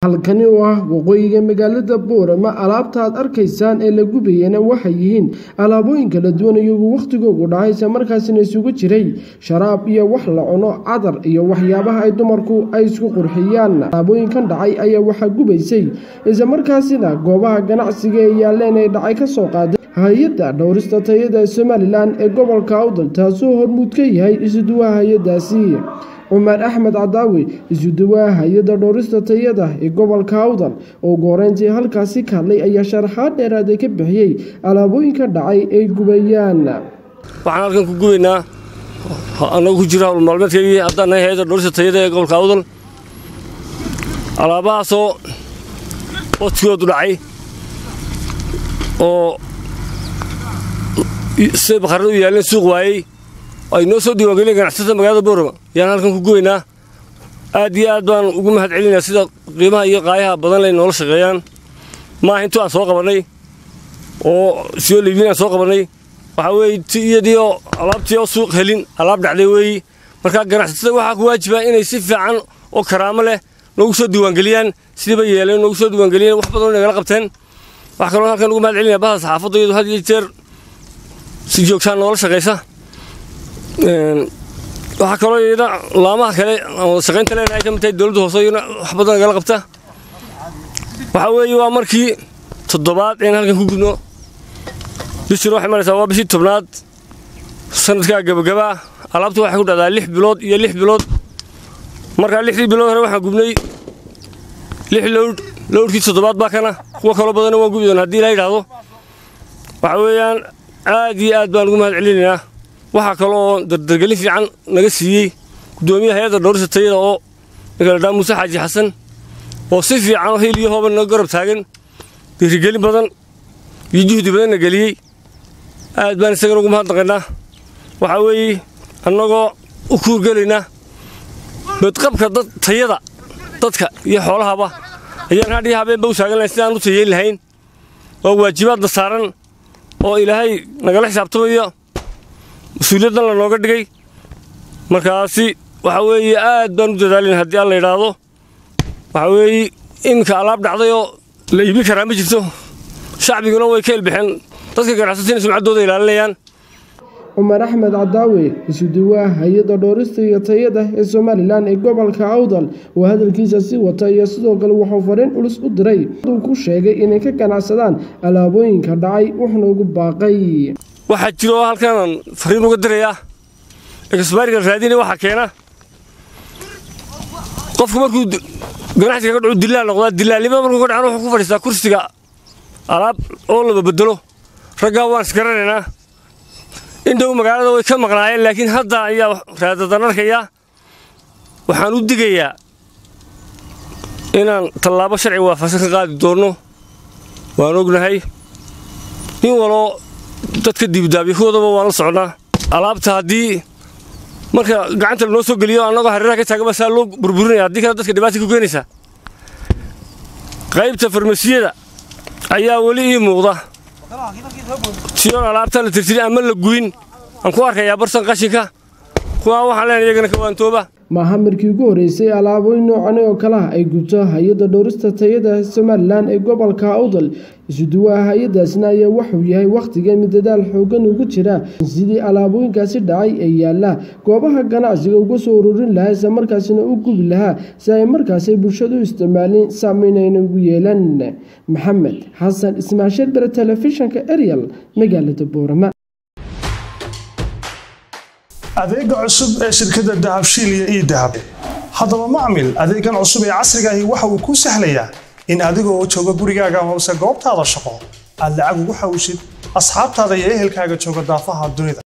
halkani oo ah waqooyiga magaalada boorama alaabta aad arkaysaan ee la gubayana waxay yihiin alaabooyin kala duwan iyagoo wakhtigoogu dhacay isla markaasina isugu jiray sharaab iyo wax la cuno cadar iyo waxyaabaha ay dumarku ay isku qurxiyaan alaabooyinkan dhacay ayaa waxaa gubaysay isla markaasina goobaha ganacsiga ee yaaleen ay dhacay ka soo qaaday hay-adda dhowrista tayada ee somalilan ee gobolka awdal taasoo hormuud ka yahay isuduwaha hay-adaasi cumar axmed cadaawi isuduwaha hay-adda dhowrista tayada ee gobolka awdal oo gooreyntii halkaasi ka hadlay ayaa sharaxaad dheeraaday ka bixiyey alaabooyinka dhacay ay gubayaan waxaan halkan ku gubaynaa annagu ku jira howlmaalmeedkaygii haddaan nahay hay-adda dhowrista tayada ee gobolka awdal alaabahaasoo waqtigoodu dhacay oo siday bakharada u yaaleen suuq waayey ay noo soo diiwaangeliyeen ganacsatada magaalada boorama yaan halkan ku gubaynaa aad iyo aad baan ugu mahad celinayaa sida qiimaha iyo qaayaha badan lay noola shaqeeyaan maaha intuu aan soo qabannay oo soo liibin aan soo qabannay waxaa weeye ti iyadii oo alaabtii oo suuq helin alaab dhacday weeyi markaa ganacsatada waxaa ku waajibaa inay si fiican oo karaamo leh noogu soo diiwaangeliyaan sidiiba yeeleen noogu soo diiwaangeliyeen wax badan nagala qabteen waxaa kaloo halkan ugu mahad celinaya bahda saxaafadda iyadu had iyo jeer si joogtaan noola shaqaysa waxaa kaloo iyada laamaha kale wada shaqaynta leenahay ay ka mid tahay dowladda hoose iyana wax badan nagala qabta waxaa weeye waa markii toddobaad een halkan ku gudno bishuna waxay maraysaa waa bishii tobnaad sanadkaa gabagabaa alaabtu waxay ku dhacdaa lix bilood iyo lix bilood markaa lixdii bilood hore waxaan gubnay lix lowdh lowdhkii toddobaad baa kana kuwa kaloo badanna waan gubi doona haddii la yidhaahdo waxaa weeyaan aad iyo aad baan ugu mahad celinaynaa waxaa kale oo dardargelin fiican naga siiyey guddoomiyaha hay-adda dhowrista tayada oo nagaladhaa muuse xaaji xasan oo si fiican oo hil iyo hooba naga garab taagan dhiirigelin badan iyo juhdi badanna geliyey aad baan isagana ugu mahadnaqaynaa waxaa weeye annagoo u kuurgelaynaa badqabka dad tayada dadka iyo xoolahaba ayaan hadhiyo habeenba u taagan lahayn sidaan u tayeyn lahayn oo waajibaadna saaran oo ilaahay nagala xisaabtamayo mas-uuliyaddan la nooga dhigay markaasi waxaa weeye aad baan u dadaalin haddii aan la yidhaahdo waxaa weeye iminka alaab dhacday oo la iibin karaa ma jirto shacbiguna way ka ilbixeen dadka ganacsatina sumcaddooda ilaalinayaan cumar axmed cadaawe isuduwaha hay-adda dhowrista iyo tayada ee somalilan ee gobolka awdal oo hadalkiisa sii wata iyo sidoo kale wuxuu fariin culus u diray uu ku sheegay inay ka ganacsadaan alaabooyinka dhacay wuxuuna ugu baaqay waxaa jiro oo halkaan fariin uga dirayaa exbaariga raadina waxaa keena qofku markuu ganacsiga ka dhacu dilaal noqdaa dilaalnimada markuu ka dhacana wuxuu ku fadhiistaa kursiga alaab oo laba bedelo raggaa waan isgaranaynaa indhow magaalada way ka maqnaayeen laakiin hadda ayaa raadadan arkayaa waxaan u digayaa inaan tallaabo sharci waafaqsan ka qaadi doonno waan ognahay nin waloo dadka diibdaabyahoodaba waan la socnaa alaabta haddii marka gacanta lanoo soo geliyo annagoo hareeraha ka taagaba saa loo burburinaya haddii kale dadka dhibaata ku keenaysaa qaybta farmasiyada ayaa weli ii muuqda siyoon alaabta la tirtirin ama la guyin aan ku arkayaa barsan qashinka kuwaa waxaan leenay iyagana kawaantooba maaha markii ugu horreysay alaabooyin noocani oo kalaha ay gubto hay-adda dhowrista tayada somalilan ee gobolka awdal isuduwaha hay-adaasna ayaa wuxuu yahay wakhtiga mid dadaal xoogan ugu jira sidii alaabooyinkaasi dhacay ee yaalla goobaha ganacsiga uga soo ururin lahaa isla markaasina u gubi lahaa si ay markaasi bulshadu u isticmaalin saameynayna ugu yeelan maxamed xasan ismaashir bere telefishinka eryal magaalada boorama adeega cusub ee shirkadda dahabshiil iyo ii dahab haddaba macmil adeegan cusub ee casrigaahi waxa uu kuu sahlayaa in adigoo jooga gurigaaga hoose goobtaada shaqo aad lacag ugu xawshid asxaabtaada iyo ehelkaaga jooga daafaha dunida